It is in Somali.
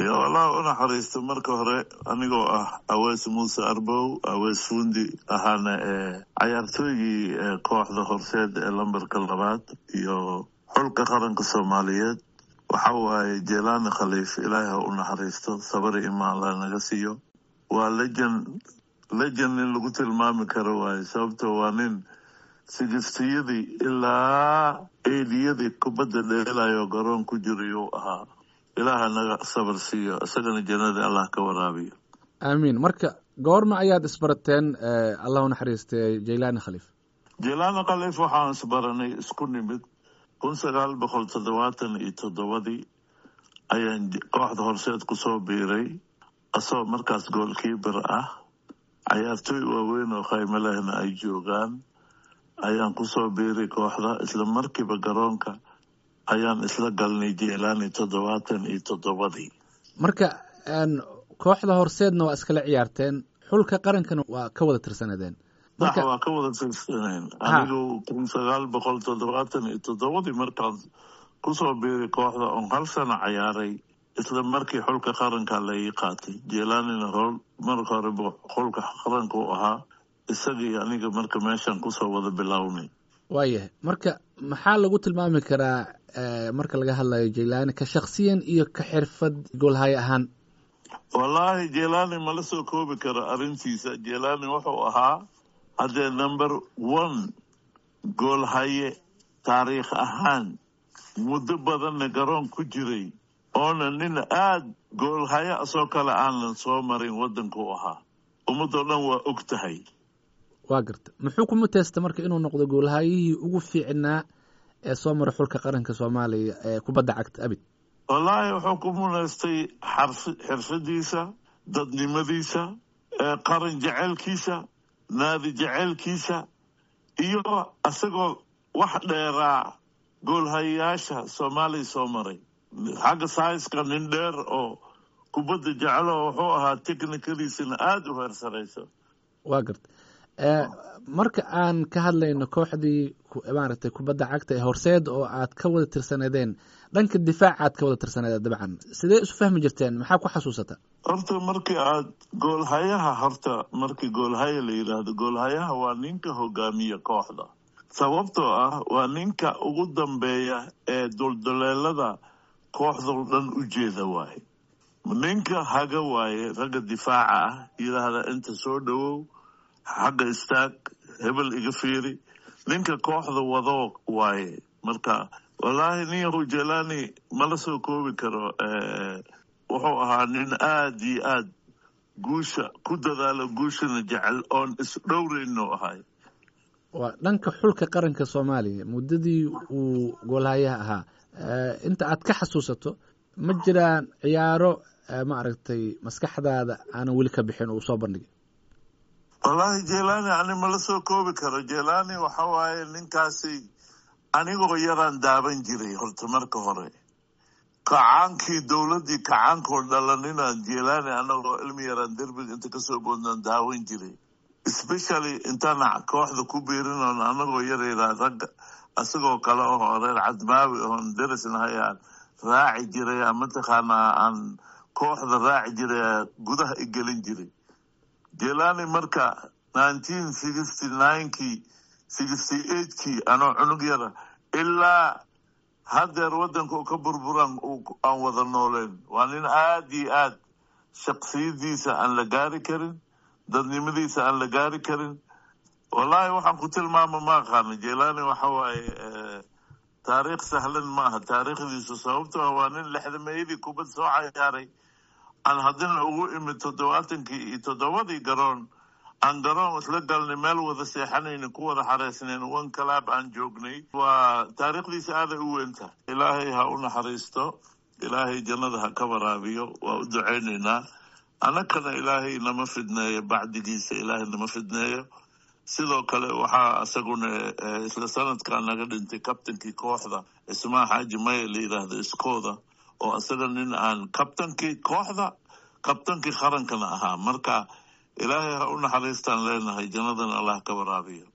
iyo allah u naxariisto marka hore anigoo ah awees muuse arbow awees fuundi ahaana ee cayaartooygii kooxda horseed ee lambarka labaad iyo xulka qaranka soomaaliyeed waxa waaye jelani khaliif ilaahi ha u naxariisto sabari imaan la naga siiyo waa lejan lejan in lagu tilmaami karo waaye sababto waa nin sigistiyadii ilaa eediyadii kubadda dheelayo garoon ku jirayuu ahaa ilaaha naga sabar siiyo isagana jannada allah ka waraabiyo aamiin marka goorma ayaad isbarateen allah u naxariistay jailani khaliif jelani khaliif waxaan isbaranay isku nimid kun sagaal boqol toddobaatan iyo toddobadii ayaan kooxda horseed kusoo biiray asagoo markaas goolkiibar ah cayaartooy waaweyn oo khaymo lehna ay joogaan ayaan kusoo biiray kooxda isla markiiba garoonka ayaan isla galnay jelani toddobaatan iyo toddobadii marka kooxda horseedna waa iskala ciyaarteen xulka qarankana waa ka wada tirsanadeen sax waa ka wada tirsaneen anigu kun sagaal boqol toddobaatan iyo toddobadii markaan kusoo biiray kooxda oon hal sano cayaaray isla markii xulka qaranka lai qaatay jelanina howl marka hore xulka qaranka u ahaa isagii aniga marka meeshaan kusoo wada bilownay waayahay marka maxaa lagu tilmaami karaa marka laga hadlayo jelani ka shaksiyan iyo ka xirfad goolhaye ahaan wallaahi jelani mala soo koobi karo arrintiisa jelani wuxuu ahaa haddee number one goolhaye taariikh ahaan muddo badanna garoon ku jiray oona nin aada goolhaye asoo kale aanan soo marin waddanka u ahaa ummadoo dhan waa og tahay waa garta muxuu ku muteysta marka inuu noqdo goolhayihii ugu fiicnaa ee soo mara xulka qaranka soomaaliya ee kubadda cagta abid wallaahi wuxuu ku munaystay xirfadiisa dadnimadiisa qaran jeceylkiisa naadi jeceylkiisa iyo isagoo wax dheeraa goolhayayaasha soomaaliya soo maray xagga saiska nin dheer oo kubadda jecelo wuxuu ahaa technikadiisana aada u heersarayso waa garta marka aan ka hadlayno kooxdii maaragtay kubadda cagta ee horseed oo aad ka wada tirsanadeen dhanka difaaca aad ka wada tirsanadeen dabcan sidee isu fahmi jirteen maxaa ku xasuusata horta markii aad goolhayaha horta markii goolhaya la yidhaahdo goolhayaha waa ninka hogaamiya kooxda sababtoo ah waa ninka ugu dambeeya ee dulduleelada kooxdao dhan u jeeda waaye ninka haga waaye ragga difaaca ah yidhaahda inta soo dhowow xagga istaag hebel iga fiiri ninka kooxda wado waaye marka wallaahi nin yahu jelani mala soo koobi karo wuxuu ahaa nin aada iyo aad guusha ku dadaalo guushana jecel oon isdhowrayno ahay waa dhanka xulka qaranka soomaaliya muddadii uu goolhayaha ahaa inta aad ka xasuusato ma jiraan ciyaaro maaragtay maskaxdaada aanan weli ka bixin uu soo bandhigay wallaahi jelani ani mala soo koobi karo jelani waxa waaye ninkaasi anigoo yaraan daaban jiray horta marka hore kacaankii dowladdii kacaankoo dhalaninaan jelani anagoo ilmi yaraan derbiga inta kasoo boodnaan daawan jiray especially intaan kooxda ku biirinoon anagoo yaryara ragga isagoo kale oo reer cadmaawi oon derisnahayaan raaci jiray mataqaanaa aan kooxda raaci jiray gudaha i gelin jiray jelani marka nineteen sixty ninekii sixty eightkii anoo cunug yara ilaa haddeer waddanka u ka burburan aan wada nooleen waa nin aada iyo aad shaksiyadiisa aan la gaari karin dadnimadiisa aan la gaari karin wallaahi waxaan ku tilmaama ma aqaano jelani waxa waaye taariikh sahlan ma aha taariikhdiisu sababto ah waa nin lexdameeyadii kubad soo cayaaray aan haddina ugu imid toddobaatankii iyo toddobadii garoon aan garoon isla galnay meel wada seexanayna ku wada xareysnayn one calaab aan joognay waa taariikhdiisa aaday u weynta ilaahay ha u naxariisto ilaahay jannada ha ka waraabiyo waa u ducaynaynaa annagana ilaahay nama fidneeyo bacdigiisa ilaahay nama fidneeyo sidoo kale waxaa isaguna isla sanadkan naga dhintay kabtankii kooxda ismaa xaaji maya la yidhaahdo iskooda oo isaga nin aan kabtankii kooxda kabtankii qarankana ahaa marka ilaahay ha u naxariistaan leenahay jannadana allah ka waraabiyo